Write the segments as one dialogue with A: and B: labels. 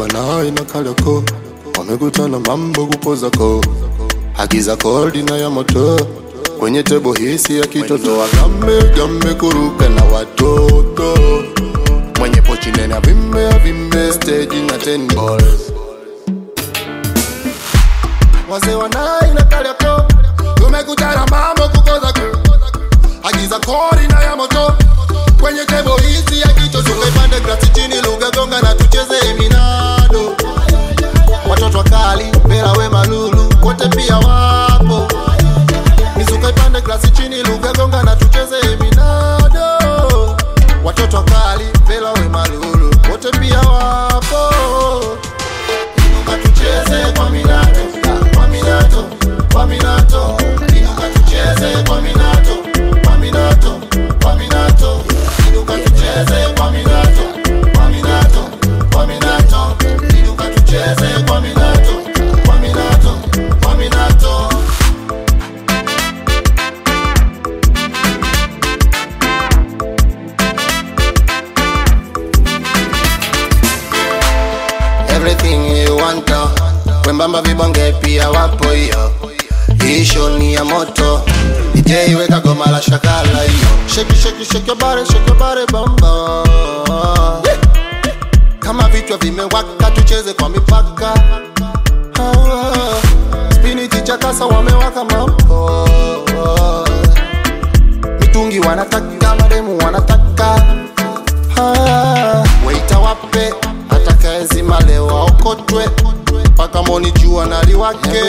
A: wanai na Kariakoo wamekutana mambo kupozako, agiza kodi na ya moto kwenye tebo hisi ya kitoto, wagambe gambe kuruka na watoto mwenye pochi nene avimbe avimbe stage na ten balls wazee wanai na Kariakoo tumekutana mambo kukozako, agiza kodi na ya moto kwenye tebo hizi ya kichwa tukaipande grasi chini lugha gonga na tucheze minado watoto wakali Bela we Malulu wote pia wapo mizuka ipande grasi chini lugha gonga na tucheze minado watoto wakali Bela we Malulu wote pia wapo inuka tucheze kwa minato kwa minato kwa minato inuka tucheze kwa minato kwa minato kwa minato inuka tucheze kwa minato kwa minato kwa minato inuka tucheze kwa minato kwa minato kwa minato everything you want to. wembamba vibonge pia wapo hiyo hisho ni ya moto DJ weka goma la shakala hiyo sheki sheki sheki your body shake your body bamba kama vichwa vimewaka tucheze kwa mipaka Ah, spinach chakasa wamewaka mambo mitungi wanataka mademu wanataka Ah, waita wape atakaezima leo aokotwe mpaka moni jua naliwake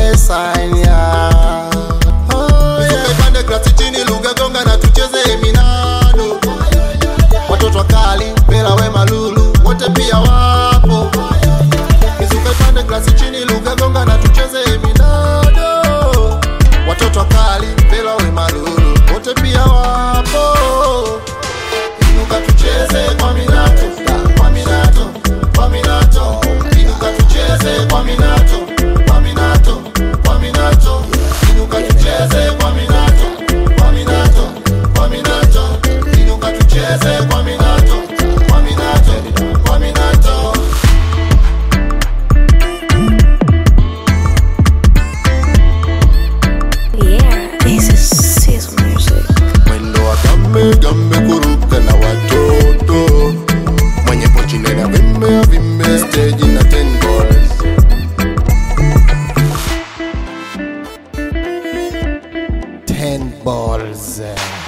A: ipande grasi chini lugha gonga na tucheze minado watoto wakali Bela we Malulu wote pia wapo mizuka ipande grasi chini lugha gonga na tucheze minado watoto wakali Bela we Malulu wote pia wapo inuka tucheze kwa minato kwa minato kwa minato inuka tucheze kwa minato kwa minato kwa minato inuka tucheze kwa minato kwa minato kwa minato inuka tucheze kwa minato kwa minato kwa minato
B: Yeah, this is Sis music.
A: mwendo wa gambe gambe kuruka na watoto mwenye pochi nene avimbe avimbe stage na ten balls ten balls